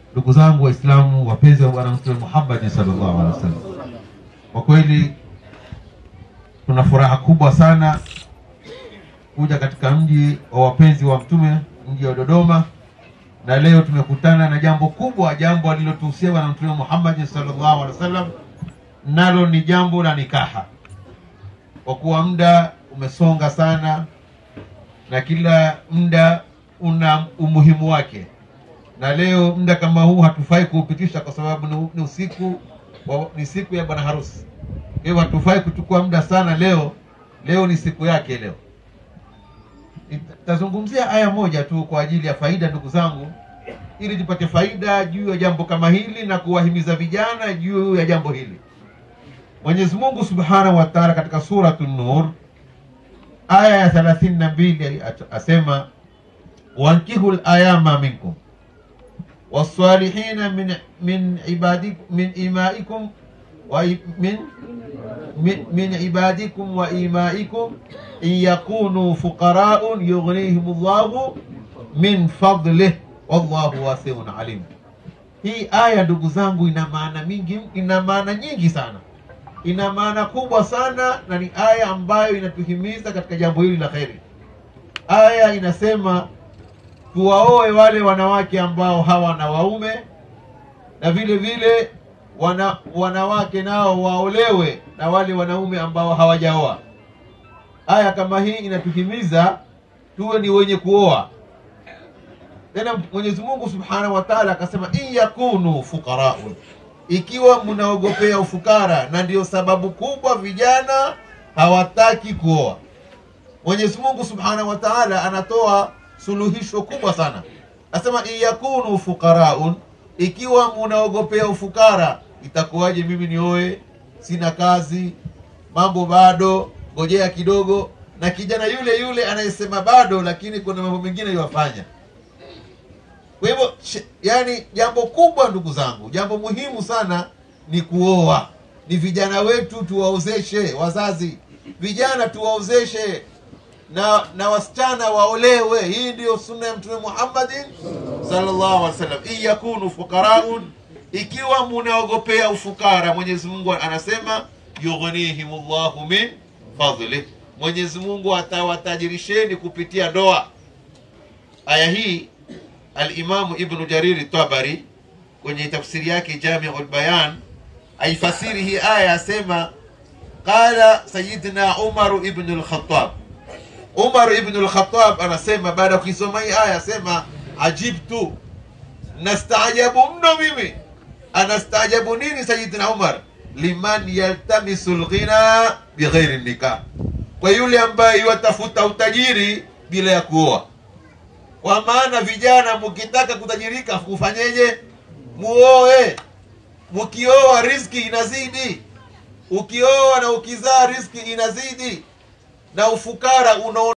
ndugu zangu waislamu wapenzi wa bwana mtume muhammadi sallallahu alaihi wasallam kwa kweli tuna furaha kubwa sana kuja katika mji wa wapenzi wa mtume mji wa dodoma na leo tumekutana na jambo kubwa jambo alilotuhusia bwana mtume muhammadi sallallahu alaihi wasallam nalo ni jambo la nikaha kwa kuwa muda umesonga sana na kila muda una umuhimu wake na leo muda kama huu hatufai kuupitisha kwa sababu ni, ni usiku wa, ni siku ya bwana harusi kwa hivyo hatufai kuchukua muda sana leo leo ni siku yake leo tazungumzia aya moja tu kwa ajili ya faida ndugu zangu ili tupate faida juu ya jambo kama hili na kuwahimiza vijana juu ya jambo hili mwenyezi mungu subhanahu wa taala katika suratu nur aya ya thelathini na mbili asema wankihu layama minkum والصالحين من من عبادكم من إمائكم ومن من, من عبادكم وإمائكم إن يكونوا فقراء يغنيهم الله من فضله والله واسع عليم hii aya ndugu zangu ina maana mingi ina maana nyingi sana ina maana kubwa sana na ni aya ambayo inatuhimiza katika jambo hili la kheri aya inasema tuwaoe wale wanawake ambao hawana waume na vile vile wana, wanawake nao waolewe na wale wanaume ambao hawajaoa aya kama hii inatuhimiza tuwe ni wenye kuoa tena mwenyezi mungu subhanahu wa taala akasema in yakunu fuqaraun ikiwa mnaogopea ufukara na ndiyo sababu kubwa vijana hawataki kuoa mwenyezi mungu subhanahu wa taala anatoa suluhisho kubwa sana asema in yakunu fuqaraun ikiwa munaogopea ufukara itakuwaje mimi nioe sina kazi mambo bado ngojea kidogo na kijana yule yule anayesema bado lakini kuna mambo mengine iwafanya kwa hivyo yani jambo kubwa ndugu zangu jambo muhimu sana ni kuoa ni vijana wetu tuwaozeshe wazazi vijana tuwaozeshe na na wasichana waolewe hii ndiyo sunna ya mtume muhammadin sallallahu alaihi wasallam in yakunu fuqaraun ikiwa munaogopea ufukara mwenyezi mungu anasema yughnihim llahu min fadlih mwenyezi mungu atawatajirisheni kupitia ndoa aya hii alimamu ibnu jariri tabari kwenye tafsiri yake jamiu lbayan aifasiri hii aya asema qala sayidina umaru ibnu lkhatab umar ibnu lkhatab anasema baada ya kuisoma hii aya asema ajibtu nastaajabu mno mimi anastaajabu nini sayidina umar liman yaltamisu lghina bighairi nikah kwa yule ambaye iwatafuta utajiri bila ya kuoa kwa maana vijana mkitaka kutajirika kufanyeje muoe mkioa riski inazidi ukioa na ukizaa riski inazidi na ufukara unaona